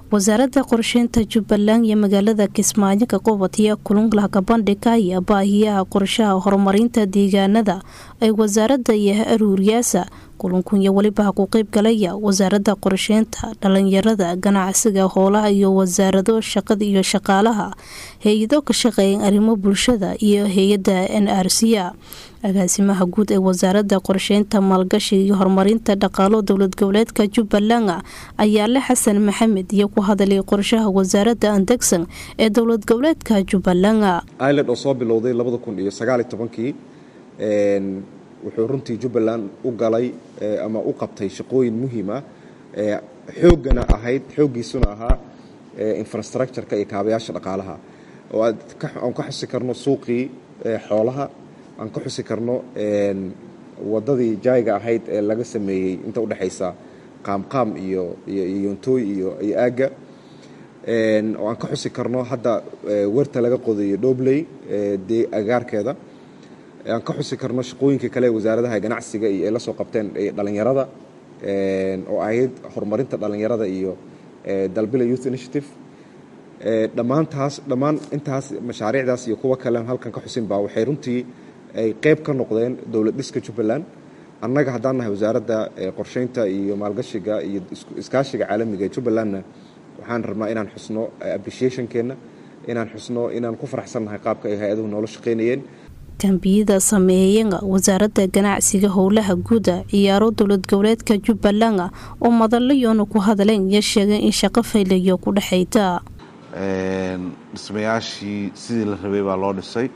wasaaradda qorsheynta jubbaland iyo magaalada kismaayo ka qubatiya kulunglahka bandhiga iyo baahiyaha qorshaha horumarinta deegaanada ay wasaaradda iyo aruuriyaasa kulunkunya weliba ku qeyb galaya wasaaradda qorsheynta dhalinyarada ganacsiga howlaha iyo wasaarado shaqada iyo shaqaalaha hay-ado ka shaqeeyan arrimo bulshada iyo hay-adda n r c a agaasimaha guud ee wasaaradda qorsheynta maalgashiga iyo horumarinta dhaqaalo dowlad goboleedka jubbaland ayaale xasan maxamed iyo ku hadalay qorshaha wasaaradda andegsan ee dowlad goboleedka jubbaland iland oo soo bilowday labada kun iyo sagaaliyo tobankii wuxuu runtii jubbaland u galay ama u qabtay shaqooyin muhiim ah xooggana ahayd xooggiisuna ahaa infrastructureka iyo kaabayaasha dhaqaalaha oo aan ka xusi karno suuqii xoolaha aan ka xusi karno wadadii jayga ahayd ee laga sameeyey inta udhexaysa qaamqaam iyo iyoyontooy iyo iyo aagga oo aan ka xusi karno hadda werta laga qodayo dhobley dee agaarkeeda aan ka xusi karno shaqooyinka kale ee wasaaradaha ganacsiga iyo ay la soo qabteen dhalinyarada oo ahayd horumarinta dhalinyarada iyo dalbila youth initiative dhammaantaas dhammaan intaas mashaariicdaas iyo kuwo kale halkan ka xusinba waxay runtii ay qeyb ka noqdeen dowlad dhiska jubbaland annaga haddaan nahay wasaaradda qorsheynta iyo maalgashiga iyo iskaashiga caalamiga ee jubbalandna waxaan rabnaa inaan xusno appreciationkeenna inaan xusno inaan ku faraxsannahay qaabka ay hay-aduhu noola shaqaynayeen kambiyada sameeyanga wasaaradda ganacsiga howlaha guuda ciyaaro dowlad goboleedka jubbaland oo madalayoona ku hadleen iyo sheegeen in shaqo faylayo ku dhexayta dhismayaashii sidii la rabay baa loo dhisay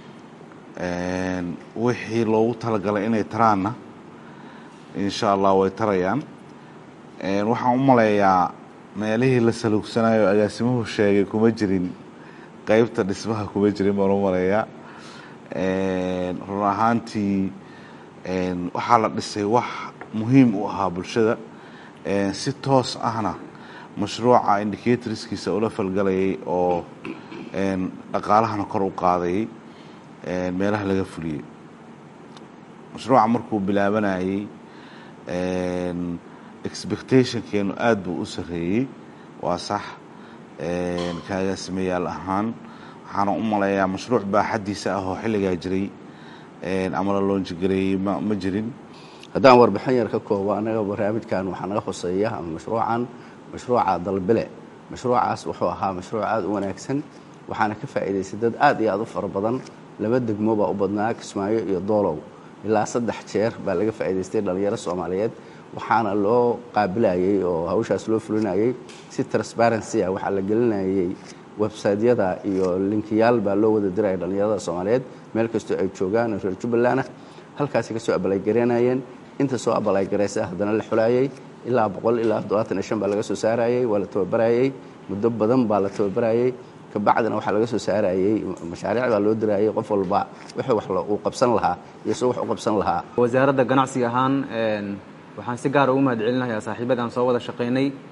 wixii loogu talagalay inay taraanna insha allah way tarayaan waxaan u maleeyaa meelihii la saluugsanayo agaasimuhu sheegay kuma jirin qeybta dhismaha kuma jirin baan u maleeyaa run ahaantii waxaa la dhisay wax muhiim u ahaa bulshada si toos ahna mashruuca indicatorskiisa ula falgalayay oo dhaqaalahana kor u qaadayay meelaha laga fuliyey mashruuca markuu bilaabanayey expectationkeenu aada buu u sarreeyey waa sax ka agaasimayaal ahaan waxaana u maleeyaa mashruuc baaxaddiisa ah oo xilligaa jiray ama la loonjigareeyey ma jirin haddaan warbixin yar ka koobo annaga barnaamijkan waxaa naga hoseeya ama mashruucan mashruuca dalbile mashruucaas wuxuu ahaa mashruuc aada u wanaagsan waxaana ka faa'iidaystay dad aad iyo aad u fara badan laba degmo baa u badnaa kismaayo iyo doolow ilaa saddex jeer baa laga faa'iidaystay dhallinyaro soomaaliyeed waxaana loo qaabilayey oo hawshaas loo fulinayey si transparency ah waxaa la gelinayey websaytyada iyo linkiyaal baa loo wada diraya dhallinyarada soomaaliyeed meel kastoo ay joogaan reer jubbalandna halkaasi kasoo abalaygareynayeen inta soo abalaygaraysa haddana la xulayey ilaa boqol ilaa toddobaatan iyo shan baa laga soo saarayey waa la tababarayey muddo badan baa la tababarayey kabacdina waxaa laga soo saarayey mashaariic baa loo dirayey qof walba wixii wax uu qabsan lahaa iyo soo wax u qabsan lahaa wasaaradda ganacsiga ahaan waxaan si gaara ugu mahad celinayaa saaxiibadaan soo wada shaqaynay